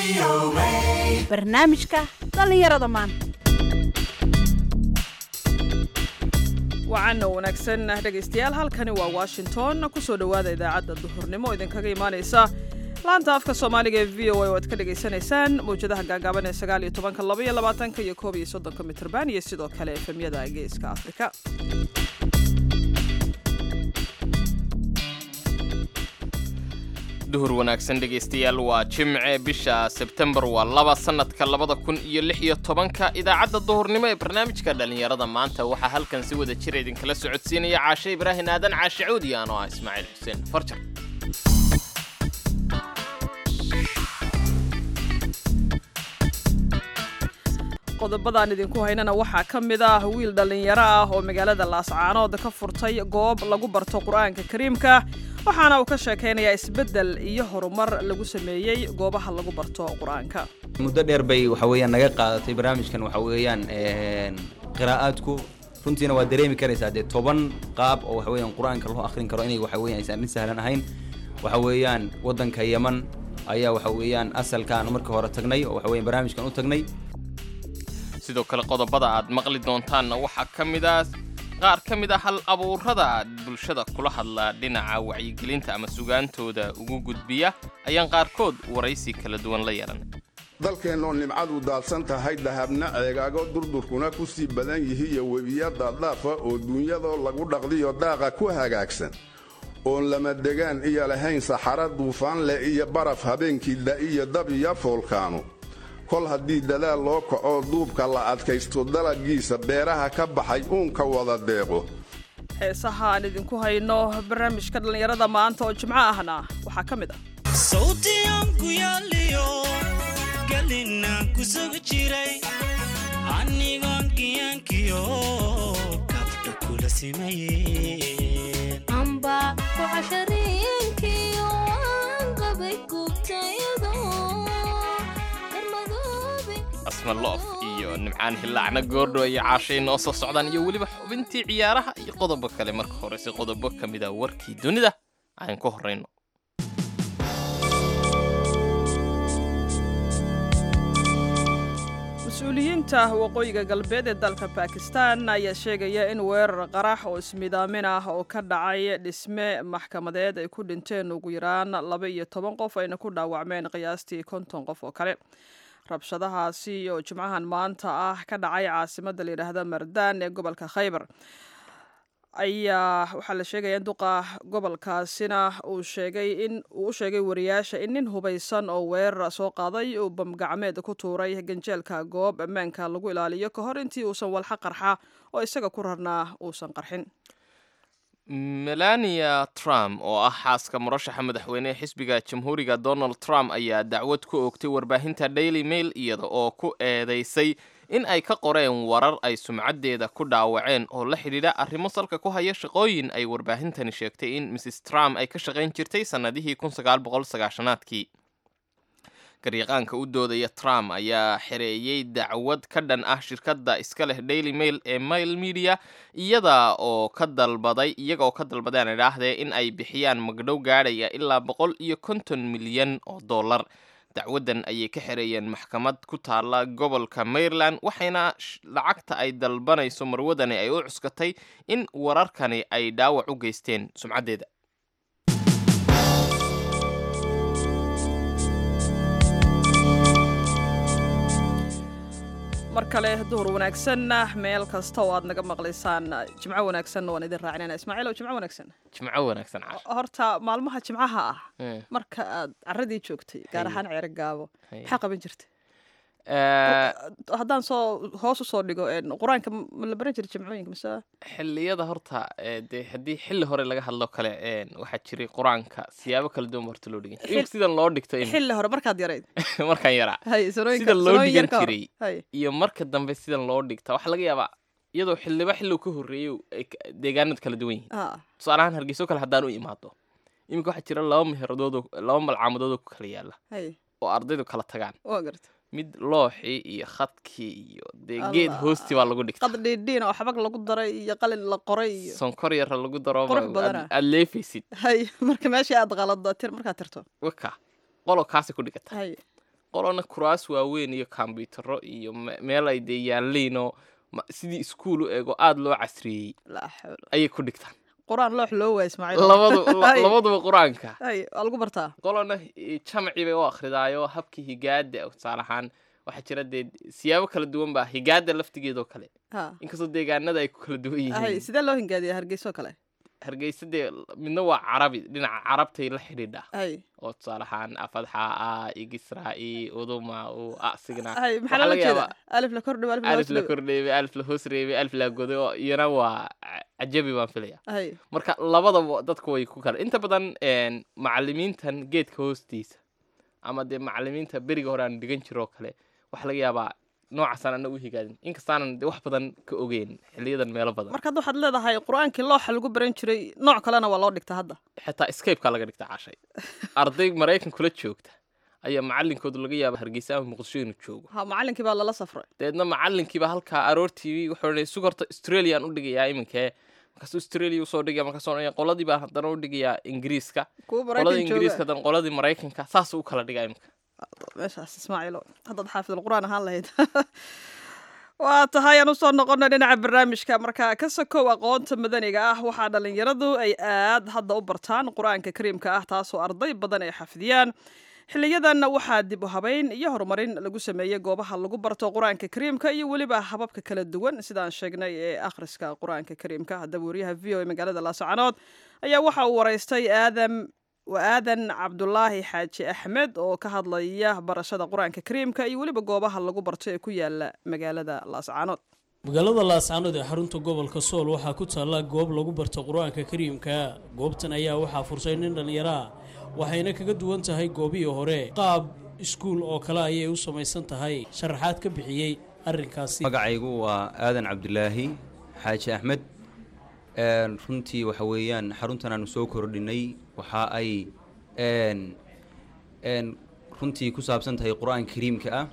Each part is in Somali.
barnaamijka dhallinyarada maanta wacaana wanaagsan dhegaystayaal halkani waa washington kusoo dhowaada idaacadda duhurnimo oo idinkaga imaanaysa laanta afka soomaaliga ee v o a oo aad ka dhagaysanaysaan mawjadaha gaagaaban ee sagaal iyo tobanka laba iyo labaatanka iyo koob iyo soddonka mitrban iyo sidoo kale efemyada geeska afrika duhur wanaagsan dhegaystayaal waa jimce bisha sebtembar waa laba sannadka labada kun iyo lix iyo tobanka idaacadda duhurnimo ee barnaamijka dhallinyarada maanta waxaa halkan si wada jira idinkala socodsiinaya caashe ibraahin aadan caashe cuudi anoo ah ismaaciil xuseen farjar qodobadaan idinku haynana waxaa ka mid ah wiil dhallinyaro ah oo magaalada laascaanood ka furtay goob lagu barto qur-aanka kariimka waxaana uu ka sheekaynayaa isbeddel iyo horumar lagu sameeyey goobaha lagu barto qur-aanka muddo dheer bay waxa weeyaan naga qaadatay barnaamijkan waxa weeyaan qiraa'aadku runtiina waa dareemi karaysaa dee toban qaab oo waxa weeyaan qur-aanka loo akhrin karo inay waxa weeyaan aysan mid sahlan ahayn waxa weeyaan waddanka yaman ayaa waxa weeyaan asalkaan markii hore tagnay oo waxa weeyaan barnaamijkan u tagnay sidoo kale qodobada aad maqli doontaanna waxaa ka mid ah qaar ka mid ah hal abuurada bulshada kula hadla dhinaca wacyigelinta ama sugaantooda ugu gudbiya ayaan qaarkood waraysi kala duwan la yeelan dalkeennoo nimcadu daadsan tahay dahabna ceegaago durdurkuna ku sii badan yihi iyo webiya daaddaafa oo duunyadoo lagu dhaqdiyo daaqa ku hagaagsan oon lama degaan iyo lahayn saxara duufaan leh iyo baraf habeenkii da'iyo dab iyo foolkaano kol haddii dadaal loo kacoo duubka la adkaysto dalaggiisa beeraha ka baxay uunka wada deeqo heesaha aan idinku hayno barnaamijka dhallinyarada maanta oo jimco ahna waxaa ka mid ah sawtiyan ku yaaliyo galinaan ku sugi jiray anigoon kiyankiyo kabdha kula simayeen amba kucashariinkiyo aan qabay gubtayadoo darmadoobe asma loof iyo nimcaan hillaacna goordho iyo caashay noo soo socdaan iyo weliba xubintii ciyaaraha iyo qodobo kale marka horese qodobo ka mid a warkii dunida aan ku horrayno mas-uuliyiinta waqooyiga galbeed ee dalka bakistan ayaa sheegaya in weerar qarax oo ismidaamin ah oo ka dhacay dhisme maxkamadeed ay ku dhinteen ugu yaraan laba iyo toban qof ayna ku dhaawacmeen qiyaastii konton qof oo kale rabshadahaasi oo jimcahan maanta ah ka dhacay caasimadda layidhaahda mardaan ee gobolka khaybar ayaa waxaa la sheegaya in duqa gobolkaasina uu sheegay in uu u sheegay wariyaasha in nin hubaysan oo weerar soo qaaday uu bamgacmeed ku tuuray ganjeelka goob ammaanka lagu ilaaliyo ka hor intii uusan walxa qarxa oo isaga ku rarnaa uusan qarxin melania trump oo ah xaaska murashaxa madaxweynehe xisbiga jamhuuriga donald trump ayaa dacwad ku oogtay warbaahinta daily mail iyada oo ku eedeysay in ay ka qoreen warar ay sumcaddeeda ku dhaawaceen oo la xidhiidha arrimo salka ku haya shaqooyin ay warbaahintani sheegtay in mrs trump ay ka shaqayn jirtay sannadihii aadkii garyaqaanka u doodaya trump ayaa xereeyey dacwad ka dhan ah shirkadda iska leh daily mail ee mail media iyada oo ka dalbaday iyaga oo ka dalbadeen idhaahdee in ay bixiyaan magdhow gaadhaya ilaa boqol iyo konton milyan oo dollar dacwaddan ayay ka xereeyeen maxkamad ku taalla gobolka maryland waxayna lacagta ay dalbanayso marwadani ay u cuskatay in wararkani ay dhaawac u geysteen sumcaddeeda mar kale duhur wanaagsan meel kasta oo aad naga maqlaysaan jimco wanaagsanna waan idin raacinayna ismaaciil oo jimco wanaagsan jimco wanaagsan caash horta maalmaha jimcaha ah Eh. marka aad caradii joogtay gaar ahaan ceero gaabo Haye. maxaa qaban jirta Eh, haddaan soo hoos usoo dhigo een, qur-aanka ma la baran jira jimcooyinka mise xilliyada horta eh, dee haddii xilli hore laga hadlo kale een, waxaa jiray qur-aanka siyaabo kala duwan ba horta loo dhigan jiray Xil- Imika sidan loo dhigto in xilli hore markaad yarayd markaan yaraa hay sanooyinka Sida loo sanooyin yar dhigan ka hor. jiray. hay iyo marka dambe sidan loo dhigta waxaa laga yaabaa iyadoo xildhiba xilligu ka horreeyey ay ka- deegaanadu kala duwan yihiin ah tusaale ahaan hargeyso kale haddaan u imaado iminka waxaa jira laba meheradood oo- laba malcamadood oo ku kala yaala hay oo ardaydu kala tagaan waa garta mid looxii iyo khadkii iyo dee geed Allah. hoostii baa lagu dhigta qad dhiidhiin oo xabag lagu daray iyo qalin la qoray iyo sonkor yara lagu daro Qurux badana. aad leefaysid hay marka meeshii aad qalado tir markaad tirto waka qolo kaasi ku dhigata hay qolona kuraas waaweyn iyo kombiyuutaro iyo me- meel ay dee yaalliinoo ma- sidii iskuul u eego aada loo casriyeeyey laa xawla ayay ku dhigtaan qur-aan loox loo waaya ismaaciil labadu la- Hay. labaduba qur-aanka hay waa lagu bartaa qolona eh, jamci bay u akridaayo habkii higaada tusaale ahaan waxaa jira dee siyaabo kala duwan baa higaada laftigeedoo kale ha inkastoo deegaanada ay ku kala duwan hay yihiin sidee loo hingaadiya hargeyso kale hargeysa dee midna waa carabi dhinaca carabtay la xidhiidha hay oo tusaale ahaan afadxa a igisraa-i uduma u asigna hay maxaa waxaa loola laga jeeda yaabaa alif la kordhibo alif la alif la hoos kordheebay alif la hoos reebay alif la goday oo iyana waa ca- cajabi baan filaya hay marka labadaba dadku way ku kala inta badan een, macallimiintan geedka hoostiisa ama dee macallimiinta beriga hore aan dhigan jiroo kale waxaa laga yaabaa noocaasaan ana u higaadin inkastaanan dee wax badan ka ogeyn xiliyadan meelo badan marka hadda waxaad leedahay qur-aankii looxa lagu baran jiray nooc kalena waa loo dhigtaa hadda xitaa scapekaa laga dhigta cashay arday maraykan kula joogta ayaa macalinkoodu laga yaaba hargeysa ama muqdisho inuu joogo ha macalinkii baa lala safray dabeedna macalinkiiba halkaa aroortii wuxuu odhanaya sugarta australian u dhigayaa iminkee markaasuu australia usoo dhigaya markaasuu odhanaya qoladii baan haddana u dhigayaa ingiriiska kuwa qoladii maraykan ingiriiska jooga haddana qoladii maraykanka saasuu u kala dhigaa iminka meeshaas ismaaciilo haddaad xaafid alqur'aan ahaan lahayd waa tahay aan usoo noqono dhinaca barnaamijka marka ka sokow aqoonta madaniga ah waxaa dhallinyaradu ay aad hadda u bartaan qur-aanka kariimka ah taasoo arday badan ay xafidiyaan xiliyadan waxaa dib u habayn iyo horumarin lagu sameeyey goobaha lagu barto qur-aanka kariimka iyo weliba hababka kala duwan sidaan sheegnay ee akhriska qur-aanka kariimka haddaba wariyaha v o e magaalada laascaanood ayaa waxa uu waraystay aadam waa aadan cabdulaahi xaaji axmed oo ka hadlaya barashada qur-aanka kariimka iyo weliba goobaha lagu barto ee ku yaala magaalada laascaanood magaalada laascaanood ee xarunta gobolka sool waxaa ku taalla goob lagu barto qur-aanka kariimka goobtan ayaa waxaa fursay nin dhallinyaro ah waxayna kaga duwan tahay goobihii hore qaab iskuul oo kale ayay u samaysan tahay sharaxaad ka bixiyey arrinkaasi magacaygu waa aadan cabdulaahi xaaji axmed een, runtii waxa weeyaan xaruntan aanu soo kordhinay waxa ay een, een, runtii ku saabsan tahay qur-aanka kariimka ah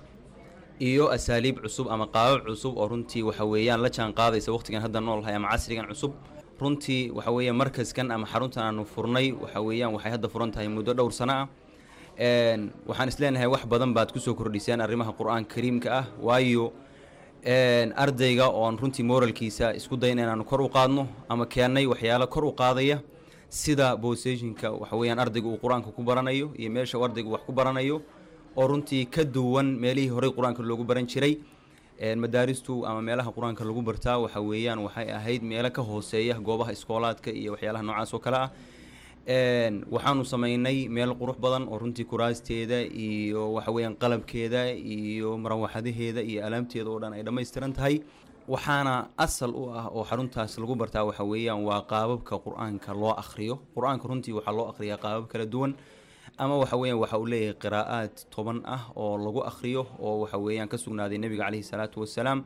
iyo asaaliib cusub ama qaabab cusub oo runtii waxa weeyaan la jaan qaadaysa waqtigan hadda noolhay ama casrigan cusub runtii waxa weeyaan markaskan ama xaruntan aanu furnay waxa weeyaan waxay hadda furan tahay muddo dhowr sano ah een, waxaan isleenahay wax badan baad kusoo kordhiseen arrimaha qur-aanka kariimka ah waayo een, ardayga oon runtii moralkiisa isku dayna inaanu kor u qaadno ama keennay waxyaalo kor u qaadaya sida boseshinka waxa weeyaan ardayga uu qur-aanka ku baranayo iyo meesha uu ardaygu wax ku baranayo oo runtii ka duwan meelihii horey qur-aanka loogu baran jiray een, madaaristu ama meelaha qur-aanka lagu bartaa waxa weeyaan waxay ahayd meelo ka hooseeya goobaha iskoolaadka iyo waxyaalaha noocaas oo kale ah een, waxaanu samaynay meel qurux badan oo runtii kuraasteeda iyo waxa weeyaan qalabkeeda iyo marawaxadaheeda iyo alaabteeda oo dhan ay dhammaystiran tahay waxaana asal u ah oo xaruntaas lagu bartaa waxa weeyaan waa qaababka qur-aanka loo akhriyo qur-aanka runtii waxaa loo akhriyaa qaabab kala duwan ama waxa weeyaan waxa uu leeyahay qiraa'aad toban ah oo lagu akhriyo oo waxa weeyaan ka sugnaaday nebiga caleyhi salaatu wasalaam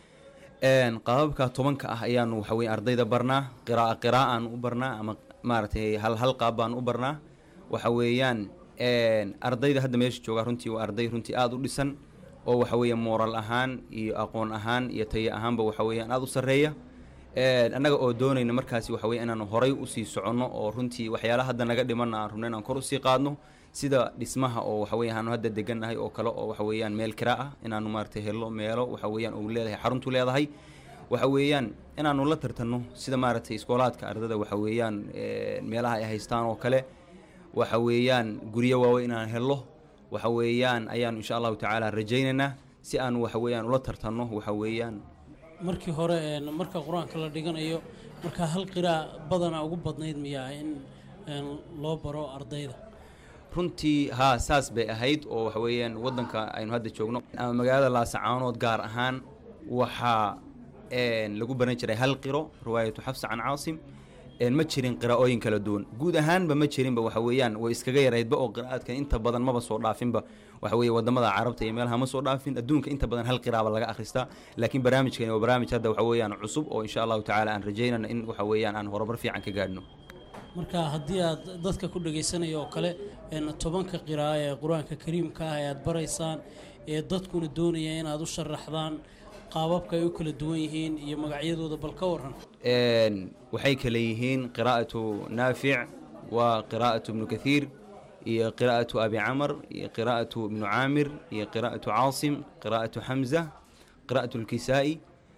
een, qaababka tobanka ah ayaanu waxa weeyaan ardayda barnaa qira'a qiraa'aan u barnaa ama maaragtay hal hal qaab baan u barnaa waxa weeyaan een, ardayda hadda meesha jooga runtii waa arday runtii aada u dhisan oo waxa weeyaan mooral ahaan iyo aqoon ahaan iyo tayo ahaanba waxa weeyaan aada u sarreeya een, annaga oo doonayna markaasi waxa weya inaanu horay usii soconno oo runtii waxyaalaha hadda naga dhimanna aan rabno inaan kor usii qaadno sida dhismaha oo waxa weya aanu hadda degannahay oo kale oo waxa weeyaan meel kira ah inaanu maaragtay helo meelo waxa weeyaan uu leedahay xaruntu leedahay waxa weeyaan inaanu la tartanno sida maaragtay iskoolaadka ardada waxa weeyaan een, meelaha ay haystaan oo kale waxa weeyaan guryo waaweyn inaan helo waxa weeyaan ayaanu insha allahu tacaala rajaynaynaa si aanu waxa weeyaan ula tartanno waxa weeyaan markii hore een, marka qur-aanka la dhiganayo markaa hal qiraa badana ugu badnayd miyaa in een, loo baro ardayda runtii haa saas bay ahayd oo waxa weeyaan waddanka aynu hadda joogno ama magaalada laasacaanood gaar ahaan waxaa een, lagu baran jiray hal qiro riwaayatu xafsa can caasim een, ma jirin qiraa'ooyin kala duwan guud ahaanba ma jirinba waxa weeyaan way iskaga yaraydba oo qiraa'aadka inta badan maba soo dhaafinba waxa weeye wadamada carabta iyo meelaha ma soo dhaafin adduunka inta badan hal qiraaba laga akhristaa laakiin barnaamijkani waa barnaamij hadda waxa weeyaan cusub oo insha allahu tacaala aan rajaynana in waxa weeyaan aan horumar fiican ka gaadhno marka haddii aad dadka ku dhagaysanaya oo kale een, tobanka qiraa'o ee qur-aanka kariimka ah ee aad baraysaan ee dadkuna doonaya inaad u sharaxdaan qaababka ay u kala duwan yihiin iyo magacyadooda bal ka waran een, waxay kale yihiin qiraa'atu naafic waa qiraa'atu ibnu kathiir iyo qiraa'atu abi camar iyo qiraa'atu ibnu caamir iyo qiraa'atu caasim qiraa'atu xamza qiraa'atu lkisaa'i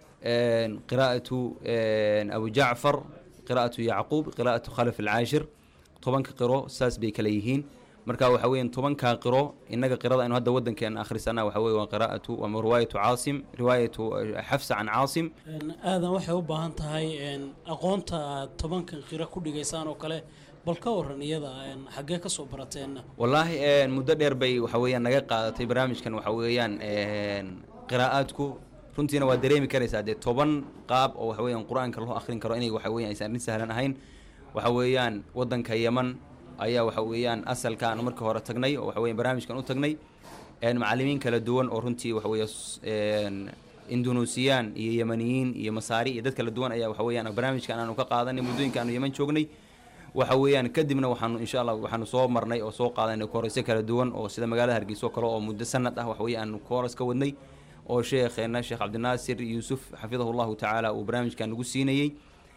qiraa'atu abu jacfar qiraa'atu yacquub qiraa'atu khalaf alcaashir tobanka qiro saas bay kala yihiin marka waxa weeyaan tobankaa qiro innaga qirada aynu hadda waddankeena akhrisana waxa weye waa qiraa'atu ama riwaayatu caasim riwaayatu xafsa can caasim aadan waxay u baahan tahay aqoonta aad tobankan qiro ku dhigaysaan oo kale bal ka waran iyada xaggee ka soo barateenna wallaahi muddo dheer bay waxa weeyaan naga qaadatay barnaamijkan waxa weeyaan qiraa'aadku runtiina waa dareemi karaysaa dee toban qaab oo waxa weeyaan qur-aanka loo akhrin karo inay waxa weeyaan aysan arrin sahlan ahayn waxa weeyaan waddanka yeman ayaa waxa weeyaan asalka aanu markii hore tagnay oo waxa weeyaan barnaamijkan u tagnay macallimiin kala duwan oo runtii waxa weeye indunuusiyaan iyo yemaniyiin iyo masaari iyo dad kala duwan ayaa waxa weeyaan barnaamijkan aanu ka qaadanay muddooyinka aanu yeman joognay waxa weeyaan kadibna waxaanu insha allah waxaanu soo marnay oo soo qaadanay koorasyo kala duwan oo sida magaalada hargeysa oo kale oo muddo sanad ah waxa weeye aanu kooras ka wadnay oo sheekheena sheekh cabdinaasir yuusuf xafidahu llahu tacaala uu barnaamijkan nagu siinayey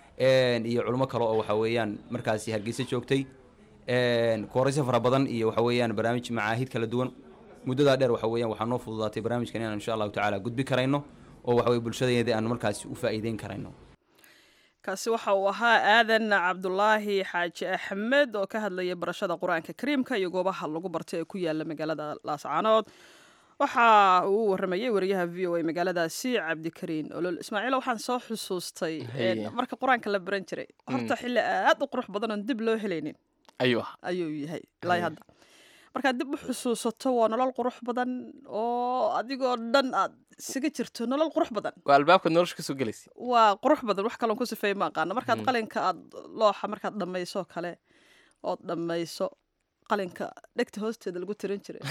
iyo culimo kale oo waxa weeyaan markaasi hargeysa joogtay koorasyo fara badan iyo waxa weeyaan barnaamij macaahid kala duwan muddadaa dheer waxa weeyaan waxaa noo fududaatay barnaamijkan inaan insha allahu tacaala gudbi karayno oo waxa weye bulshadeedii aanu markaasi u faa'iideyn karayno kaasi waxa uu ahaa aadan cabdulaahi xaaji axmed oo ka hadlaya barashada qur-aanka kariimka iyo goobaha lagu bartay ee ku yaala magaalada laascaanood waxa uu u waramayay wariyaha v o a magaaladaasi cabdikariin olol ismaaciil waxaan soo xusuustay marka qur-aanka la baran jiray horta xilli aad u qurux badan oon dib loo helaynin ayuu ah ayuu yahay ilaa hadda markaad dib u xusuusato waa nolol qurux badan oo adigoo dhan aad isaga jirto nolol qurux badan waa albaabkaad nolosha kasoo gelaysa waa qurux badan wax kaloon ku sifeeye ma aqaana markaad qalinka aad looxa markaad dhammayso kale ood dhammayso qalinka dhegta hoosteeda lagu tiran jiray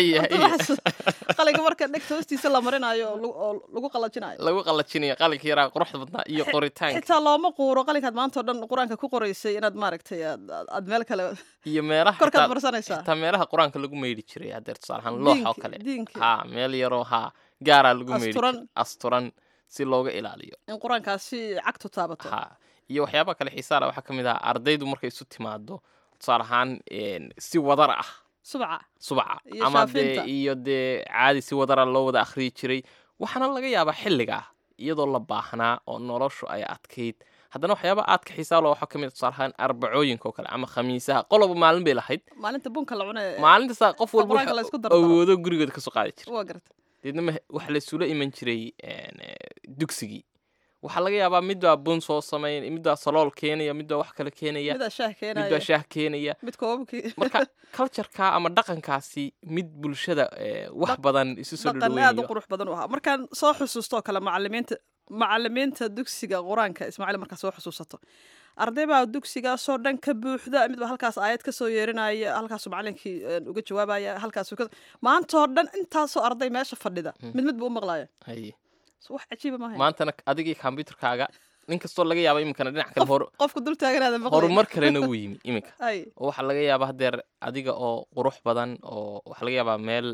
qalinka marka dhegta hoostiisa la marinayo oo lagu qalajinayo lagu qalajinayo qalinka yaraa quruxda badnaa iyo qoritaanka xitaa looma quuro qalinkaad maanta o dhan qur-aanka ku qoraysay inaad maaragtay aad meel kale iyo meelaha korkaad marsanaysaa xitaa meelahaan qur-aanka lagu meydhi jiray hadeer tusaale ahaan loox oo kale ha meel yaroo ha gaaraa lagu meydhi jiray asturan si looga ilaaliyo in qur-aankaasi cagtu taabato ha iyo waxyaabaha kale xiisaala waxaa ka mid ah ardaydu markay isu timaado tusaale ahaan si wadar ah subca subca ama dee iyo dee caadi si wadara loo wada akhriyi jiray waxaana laga yaabaa xilligaa iyadoo la baahnaa oo noloshu ay adkayd haddana waxyaaba aadka xiisaalo waxaa ka mid tusaale ahaan arbacooyinka oo kale ama khamiisaha qoloba maalin bay lahayd maalinta bunka la cune maalintaasa qof walba awoodo gurigooda kasoo qaadi jira waa garta deedna waxa laysula iman jiray dugsigii waxaa laga yaabaa midbaa bun soo sameyn midbaa salool keenaya midbaa wax kale keenaya midaa shaah keenaya midbaa shaah keenaya mid koobabkii marka cultureka ama dhaqankaasi mid bulshada wax badan isu soo dhaqan aad u qurux badan u ahaa markaan soo xusuustoo kale macalimiinta macalimiinta dugsiga qur-aanka ismaaciil markaa soo xusuusato arday baa dugsigaasoo dhan ka buuxda midba halkaas aayad ka soo yeerinaya halkaasuu macalinkii uga jawaabaya halkaasuu ka maantoo dhan intaasoo arday meesha fadhida mid mid buu u maqlaya wax cajiiba maaha maantana adigii kombyuterkaaga nin kastoo laga yaaba iminkana dhinac kale hor qofka dul taaganaada maqlay horumar kalena wuu yimi iminka ay oo waxaa laga yaabaa hadeer adiga oo qurux badan oo waxaa laga yaabaa meel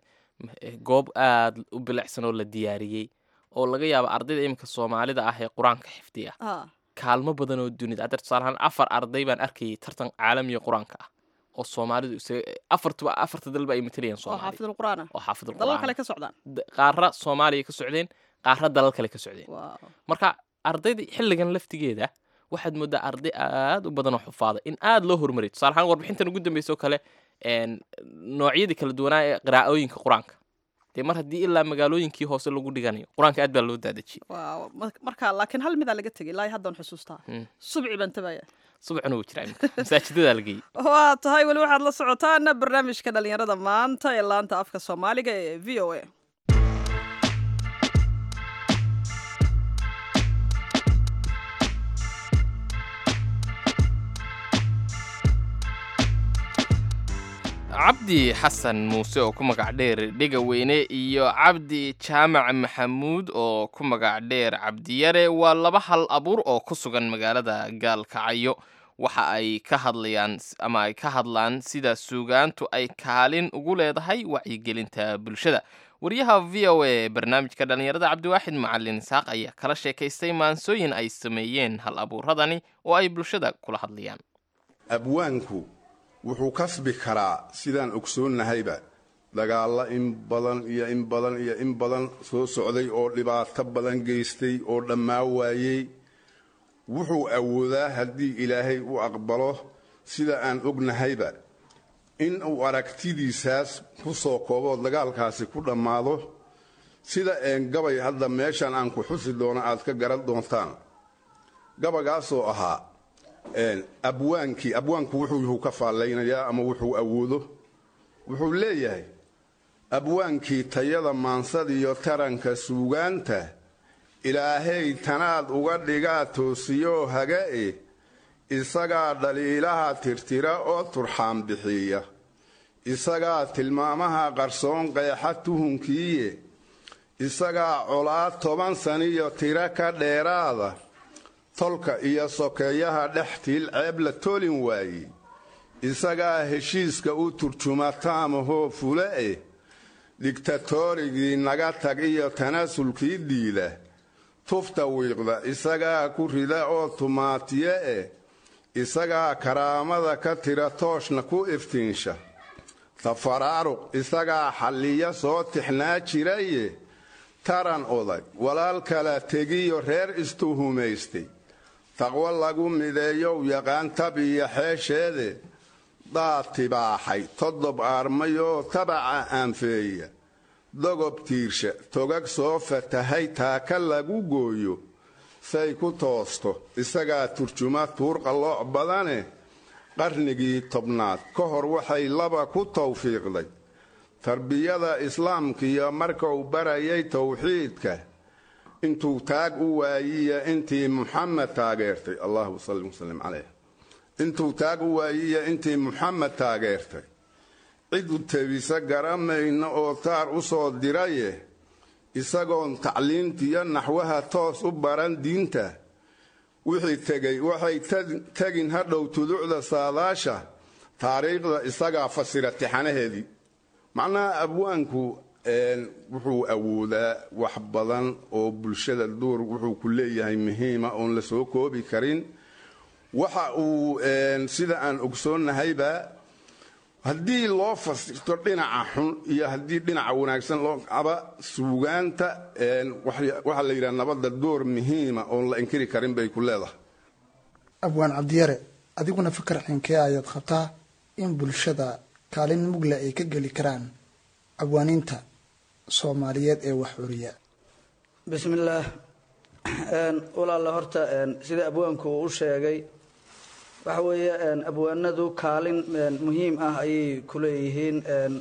goob aad u bilicsan oo la diyaariyey oo laga yaaba ardayda iminka soomaalida ah ee qur-aanka xifdiya kaalmo badan oo dunida hadeer tusaalahaan afar arday baan arkayay tartan caalamiga qur-aanka ah oo soomaalidu isaga afartuba afarta dalba ay matalayaan oo soomaaliya xaafidul qur'aan ah oo xaafidul dalal qur'aan kale ka socdaan qaara soomaaliya ka socdeen qaara dalal kale ka socdeen Wow. marka ardayda xilligan laftigeeda waxaad moodaa arday aad u badan oo xufaada in aad loo horumariyo tusaale ahaan warbixintan ugu dambeysa oo kale een, noocyadii kala duwanaa ee qiraa'ooyinka qur-aanka dee mar haddii ilaa magaalooyinkii hoose lagu dhiganayo qur-aanka aad baa loo daadajiyey Wow. Mar- marka laakiin hal midaa laga tegay ilaa haddaan xusuustaa Hmm. subci baan tabaya subaxuna wuu jiraa iminka masaajidadaa la geeyey waa tahay weli waxaad la socotaan barnaamijka dhalinyarada maanta ee laanta afka soomaaliga ee v o a cabdi xasan muuse oo ku magac dheer dhega weyne iyo cabdi jaamac maxamuud oo ku magac dheer cabdiyare waa laba hal abuur oo ku sugan magaalada gaalkacyo waxa ay ka hadlayaan ama ay ka hadlaan sida suugaantu ay kaalin ugu leedahay wacyigelinta bulshada wariyaha v o a barnaamijka dhallinyarada cabdiwaaxid macalin isaaq ayaa kala sheekaystay maansooyin ay sameeyeen hal abuuradani oo ay bulshada kula hadlayaan abwaanku wuxuu kasbi karaa sidaan ogsoonnahayba dagaalla in badan iyo in badan iyo in badan soo socday oo dhibaato badan geystay oo dhammaa waayey wuxuu awoodaa haddii ilaahay u aqbalo sida aan ognahayba in uu aragtidiisaas ku soo kooboo dagaalkaasi ku dhammaado sida een gabay hadda meeshan aan ku xusi doono aad ka garan doontaan gabagaasoo ahaa abwaankii abwaanku wuxuu yuhu ka faallaynayaa ama wuxuu awoodo wuxuu leeyahay abwaankii tayada maansadiyo taranka suugaanta ilaahay tanaad uga dhigaa toosiyoo haga-e isagaa dhaliilaha tirtira oo turxaan bixiya isagaa tilmaamaha qarsoon qeexa tuhunkiiye isagaa colaad toban saniyo tiro ka dheeraada tolka iyo sokeeyaha dhextiil ceeb la tolin waaye isagaa heshiiska u turjuma taamahoo fule eh digtatorigii naga tag iyo tanaasulkii diida tufta wiiqda isagaa ku rida oo tumaatiye eh isagaa karaamada ka tira tooshna ku iftiinsha tafaraaruq isagaa xalliya soo tixnaa jiraye taran odag walaal kala tegiyo reer istuhumaystay taqwo lagu mideeyow yaqaan tab iyo xeesheede daad tibaaxay todob aarmayoo tabaca aanfeeya dogob tiirsha togag soo fatahay taaka lagu gooyo say ku toosto isagaa turjuma tuur qallooc badane qarnigii tobnaad ka hor waxay laba ku tawfiiqday tarbiyada islaamkiiyo marka uu barayay towxiidka intuu taag u waayiya intii muxamed taageertay allahuma salli wasalim caleyh intuu taag u waayiya intii muxamed taageertay cidu tebisa garamayna oo taar u soo diraye isagoon tacliintiyo naxwaha toos u baran diinta wixii tegay waxay tegin hadhow tuducda saadaasha taariikhda isagaa fasira tixanaheedii macnaha abwaanku wuxuu awoodaa wax badan oo bulshada duur wuxuu ku leeyahay muhiima oon la soo koobi karin waxa uu sida aan ogsoonnahayba haddii loo fasirto dhinaca xun iyo haddii dhinaca wanaagsan loo aba suugaanta waxaa la yidhaha nabadda door muhiima oon la inkiri karin bay ku leedahay abwaan cabdiyare adiguna fikar xinkee ayaad qabtaa in bulshada kaalin mugle ay ka geli karaan abwaaniinta soomaaliyeed ee wax curiya bismillaah walaalla horta sida abwaanku uu u sheegay waxa weeye abwaanadu kaalin muhiim ah ayay ku leeyihiin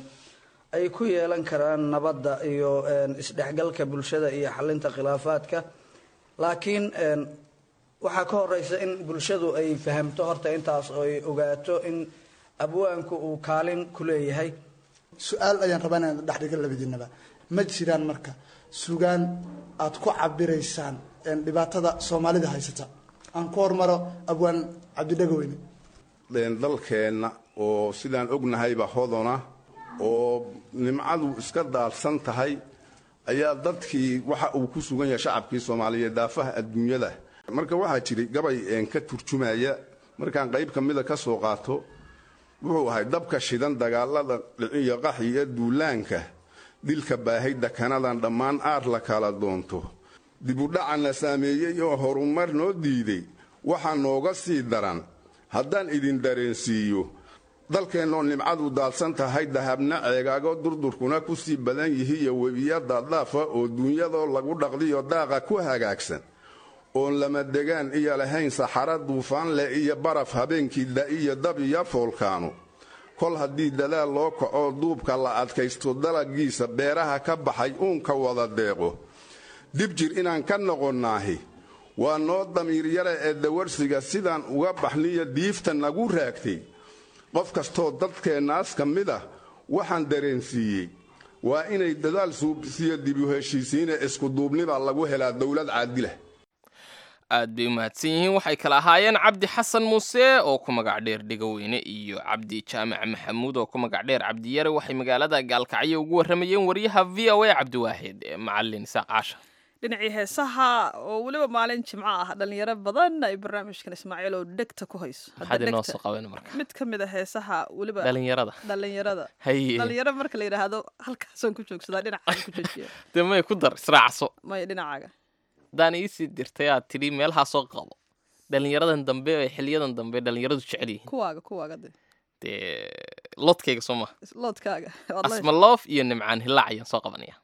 ay ku yeelan karaan nabadda iyo isdhexgalka bulshada iyo xalinta khilaafaadka laakiin waxaa ka horeysa in bulshadu ay fahamto horta intaas oo ay ogaato in abwaanku uu kaalin ku leeyahay su-aal ayaan rabaa inaan dhexdhiga labadiinaba ma jiraan marka sugaan aad ku cabiraysaan dhibaatada soomaalida haysata aan ku hormaro abwaan cabdidhagaweyne dalkeenna oo sidaan ognahayba hodona oo nimcadu iska daadsan tahay ayaa dadkii waxa uu ku sugan yahay shacabkii soomaaliyeed daafaha adduunyada marka waxaa jiray gabay ka turjumaya markaan qayb ka mida ka soo qaato wuxuu ahay dabka shidan dagaalada dhiciyo qaxi iyo duulaanka dilka baahayda kanadan dhammaan aar la kala doonto dibudhacana saameeyey oo horumar noo diiday waxaa nooga sii daran haddaan idin dareensiiyo dalkeennoo nimcadu daadsan tahay dahabna ceegaago durdurkuna ku sii badan yihiiyo webiya daadaafa oo duunyadoo lagu dhaqdiyo daaqa ku hagaagsan oon lama degaan iyo lahayn saxara duufaan leh iyo baraf habeenkii da-iyo dab iyo foolkaano kol haddii dadaal loo kaco duubka la adkaysto dalagiisa beeraha ka baxay uunka wada deeqo dib jir inaan ka noqonnaahi waa noo damiiryara ee dawarsiga sidaan uga baxniyo diifta nagu raagtay qof kastoo dadkeennaas ka mid ah waxaan dareensiiyey waa inay dadaal suubsiyo dibu heshiisiine iskuduubniba lagu helaa dowlad caadila aad bay u mahadsan yihiin waxay kala ahaayeen cabdi xasan muuse oo ku magac dheer dhegaweyne iyo cabdi jaamac maxamuud oo ku magac dheer cabdiyare waxay magaalada gaalkacyo ugu warramayeen wariyaha v o a cabdiwaaxid ee macalin isaaq caasha dhinacii heesaha oo weliba maalin jimco ah dhalinyaro badan ay barnaamijkan ismaaciil oo dhegta ku hayso Hadda maxaad inoo dhegta- soo qaban marka mid ka mid a heesaha weliba dhalinyarada dhalinyarada haye dhalinyaro marka la yidhaahdo halkaasaan ku joogsadaa dhinacaan ku joojiya dee may ku dar israacso maya dhinacaaga haddaan iisii dirtay aad tidhi meelahaa soo qabo dhalinyaradan dambe ee xiliyadan dambe dhalinyaradu jecel yihiin kuwaaga kuwaaga de dee lodkayga soo maha loodkaaga waad la- asmaloof iyo nimcaan hilaac ayaan soo qabanaya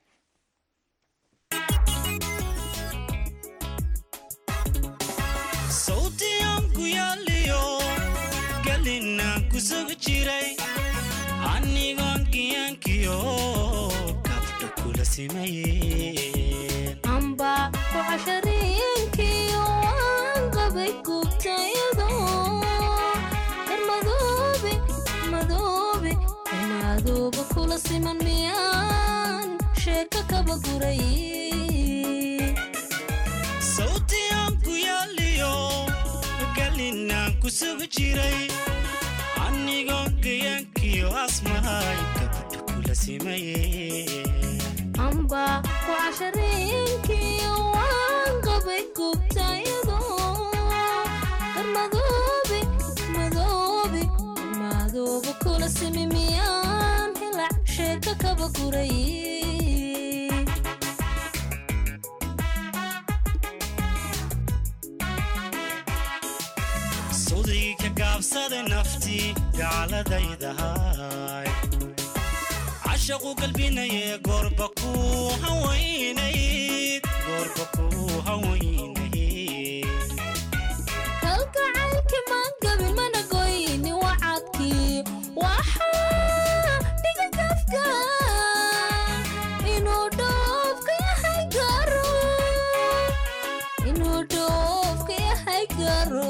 sawtiyan ku yaaliyo galinaan ku sugi jiray anigoon kiyankiyo kabdha kula simayeen amba ku cashariinkiyo waan qabay gubtayado dar madoobe madoobe madooba kula siman miyaan sheeko kaba guray sawtiyan ku yaaliyo galinaan ku sugi jiray anigoon kiyankiyo asmahay kabdha kula simayeen amba ku cashariinkiyo waan qabay gubtayado dar madoobe madoobe madooba kula simi miyaan hilac sheeko kaba guray sudii ka gaabsada naftii gaaladaydahay cashaqu galbinaye goorba ku hawaynayd goorba ku hawaynayd kalgacaylki maan gabin mana goyni wacadkii waxaa dhiga gafka inuu dhoofka yahay garo inuu dhoofka yahay garo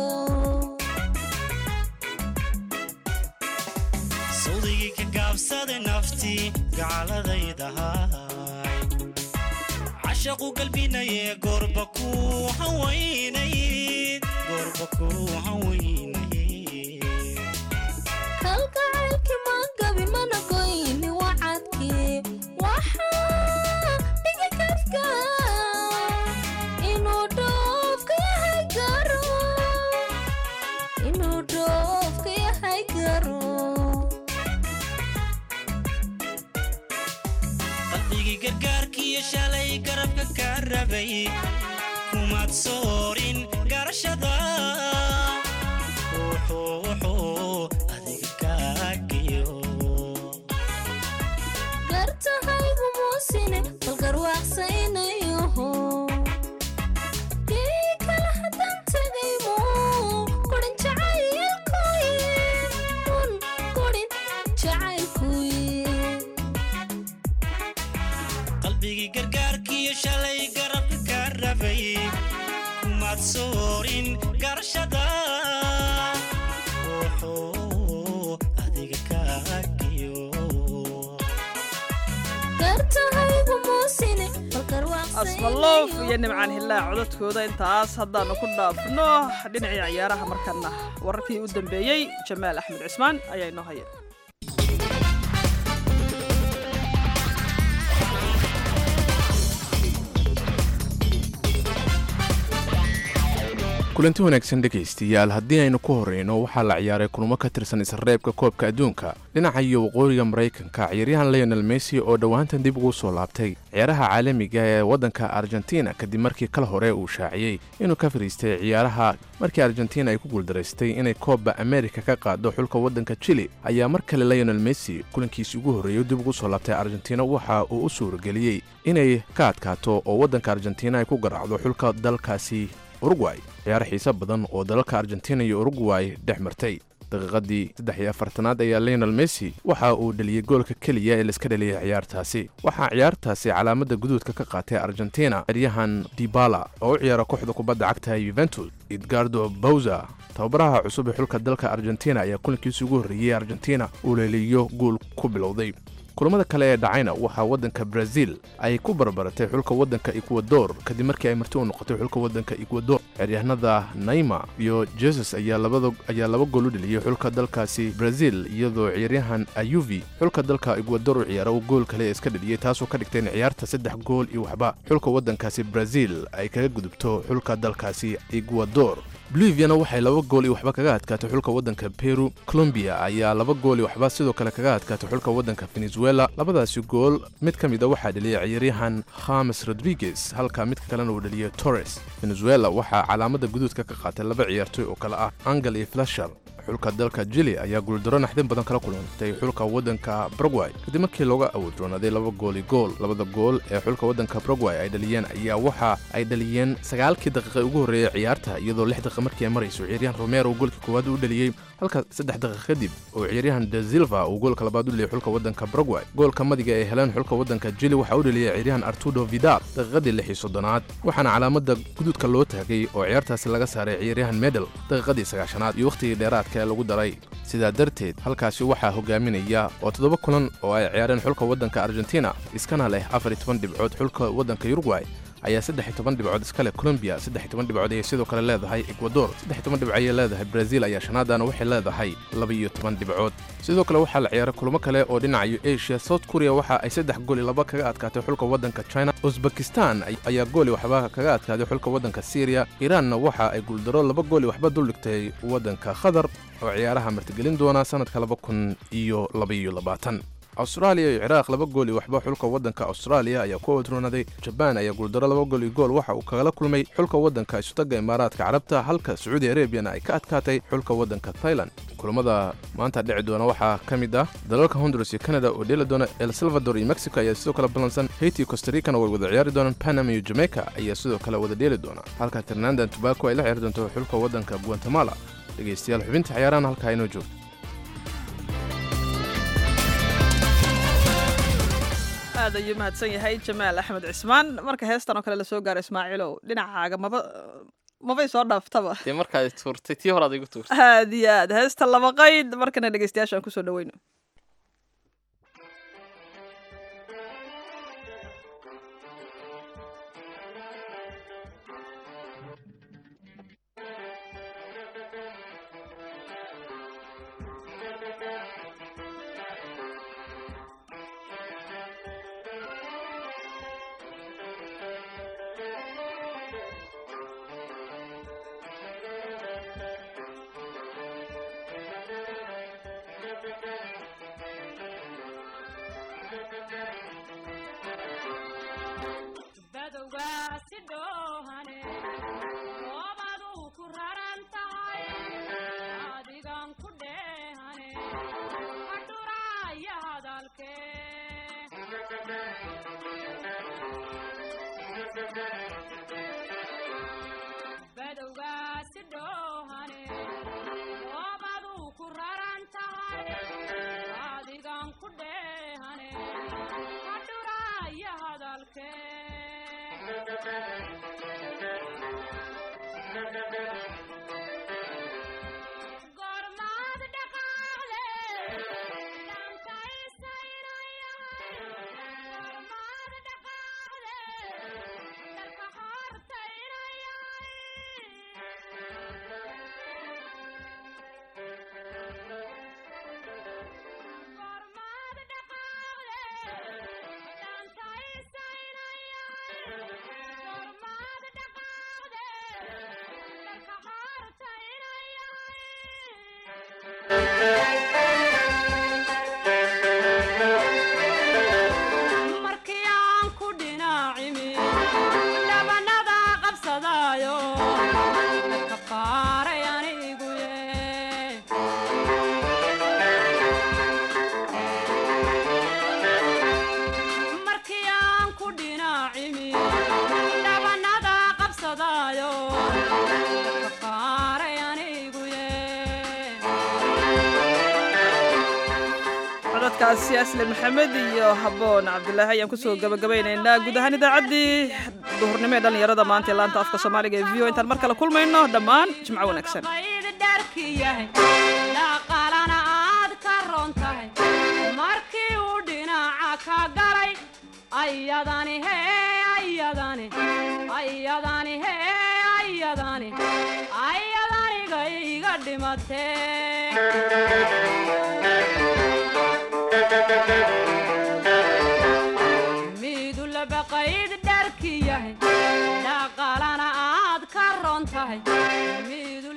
sawdigii ka gaabsada naftii gaaladaydahay cashaqu galbinaye goorba ku hawaynayd goorba ku hawaynayd kalgacaylki maan gabin mana goyni wacadkii waxaa dhiga gafka inuu dhoofka yahay garo inuu dhoofka yahay garo qalbigii gargaarkiiyo shalay garabka ka rabay kumaad soorin garashada wuxuu wuxuu adiga kaagiyo gartahaygu muusine bal garwaaqsaynayoho kii kale haddaan tegaymo qorin jacaylkuye un qorin jacaylkuye qalbigii gargaarkiiyo shalay garabka ka rabay kumaad soorin garashada wuxuu adiga kaagiyo gartahaygu muusine bal asmaloof iyo garwaaqsaynayoho nimcaan hilaac codadkooda intaas haddaanu ku dhaafno dhinacii ciyaaraha markana wararkii u dambeeyey jamaal axmed cismaan ayaa inoo haya kulanti wanaagsan dhegaystayaal haddii aynu ku horreyno waxaa la ciyaaray kulmo ka tirsan isreebka koobka adduunka dhinaca iyo waqooyiga maraykanka ciyaaryahan leonel messi oo dhowaantan dib ugu soo laabtay ciyaaraha caalamiga ee waddanka argentina kadib markii kal hore uu shaaciyey inuu ka fadhiistay ciyaaraha markii argentina ay ku guuldaraystay inay koobba amerika ka qaado xulka waddanka chili ayaa mar kale leonel messi kulankiisii ugu horreeyey dib ugu soo laabtay argentina waxa uu u suurageliyey inay ka adkaato oo waddanka argentina ay ku garaacdo xulka dalkaasi urugway ciyaaro xiise badan oo dalalka argentina iyo urugway dhex martay daqiiqadii saddex iyo afartanaad ayaa leonel messi waxa uu dheliyey goolka keliya ee laiska dheliyay ciyaartaasi waxaa ciyaartaasi calaamadda guduudka ka qaatay argentina ciyaaryahan dibala oo u ciyaara kooxda kubadda cagta yuventus edgardo bowza tababaraha cusub ee xulka dalka argentina ayaa kulankiisii ugu horreeyey argentina uu leeliyo guul ku bilowday kulamada kale ee dhacayna waxaa waddanka brazil ay ku barbaratay xulka waddanka ekuwador kadib markii ay marti u noqotay xulka waddanka ekuwador xeryahanada naima iyo jesus ayaa laba gool u dheliyey xulka dalkaasi brazil iyadoo ciyaaryahan ayuvi xulka dalka egwador u ciyaara uu gool kale iska dheliyey taasoo ka dhigtay in ciyaarta saddex gool iyo waxba xulka waddankaasi brazil ay kaga gudubto xulka dalkaasi egwador boliviana waxay laba gool iyo waxba kaga adkaatay xulka waddanka peru colombiya ayaa laba gool iyo waxba sidoo kale kaga adkaatay xulka waddanka venezuela labadaasi gool mid ka mid a waxaa dheliyay ciyaaryahan khames rodriguez halka midka kalena uu dheliyay torres venezuela waxaa calaamada guduudka ka qaatay laba ciyaartoy oo kale ah angel iyo flasher xulka dalka jili ayaa guuldaro naxdin badan kala kulantay xulka waddanka baragway kadib markii looga awoodroonaaday laba gooli gool labada gool ee xulka waddanka baragway ay dhaliyeen ayaa waxa ay dhaliyeen sagaalkii daqiiqa ugu horreeyey ciyaarta iyadoo lix daqiiqa markii ay marayso ciyaaryahan romero goolka koowaad u dhaliyey halka saddex daqiiq kadib oo ciyaaryahan de silva uu goolka labaad u dheliyay xulka waddanka baragway goolka madiga ay heleen xulka waddanka jili waxaa u dheliyay ciyaaryahan artudo vidal daqiiqadii lix iyo soddonaad waxaana calaamada guduudka loo taagay oo ciyaartaasi laga saaray ciyaaryahan medel daqiiqadii sagaashanaad iyo wakhtigii dheeraadka ee lagu daray sidaa darteed halkaasi waxaa hogaaminaya oo toddoba kulan oo ay ciyaareen xulka waddanka argentina iskana leh afar iyo toban dhibcood xulka waddanka yurugway ayaa saddex iyo toban dhibcood iska leh colombiya saddex iyo toban dhibcood ayay sidoo kale leedahay ekwador saddex iyo toban dhibco ayay leedahay brazil ayaa shanaadana waxay leedahay laba iyo toban dhibcood sidoo kale waxaa la ciyaaray kulamo kale oo dhinacayo asia south korea waxa ay saddex gool iyo laba kaga adkaatay xulka waddanka china uzbekistan ayaa gool iyo waxba kaga adkaaday xulka waddanka syriya iiraanna waxa ay guuldaro laba gool iyo waxba duldhigtay waddanka qatar oo ciyaaraha martigelin doona sannadka laba kun iyo labaiyo labaatan austraaliya iyo ciraaq laba gool iyo waxba xulka waddanka austraaliya ayaa ku odroonaday jabaan ayaa guuldaro laba gool iyo gool waxa uu kagala kulmay xulka waddanka isutaga imaaraadka carabta halka sacuudi arabiyana ay ka adkaatay xulka waddanka thailand kulamada maanta dhici doona waxaa ka mid ah dalalka honduras iyo canada oo dheeli doona el salvador iyo mexico ayaa sidoo kale ballansan haiti iyo costaricana way wada ciyaari doonaan panama iyo jamaica ayaa sidoo kale wada dheeli doona halka trinandan tobaco ay la ciyaari doonto xulka waddanka guatemala dhegaystayaal xubinta ciyaarahan halkaa inoo joogto aad ayuu mahadsan yahay jamaal axmed cismaan marka heestan oo kale lasoo gaaro ismaaciilow dhinacaaga maba mabay soo dhaaftaba dee markaad tuurtay tii horaad igu tuurtay aad iyo aad heesta laba qayd markana dhegeystayaasha aan kusoo dhaweyno markii aan ku dhinaacimi dhabanada qabsadaayo ka qaaray anigu markii aan ku dhinaacimi dhabanada qabsadaayo ka qaaray anigu codadkaasi asle maxamed iyo haboon cabdilaahi ayaan kusoo gabagabaynaynaa guud ahaan idaacaddii duhurnimo ee dhallinyarada maanta ee laanta afka soomaaliga ee v o intaan mar kale kulmayno dhammaan jimco wanaagsan qayd dharki yahay dhaqaalana aad ka roon tahay markii uu dhinaca ka galay ayadani hee ayadani ayadani hee ayadani ayadaniga iga dhimatee miidu labaqayd dharki yahay dhaqaalana aad ka ron tahay miidu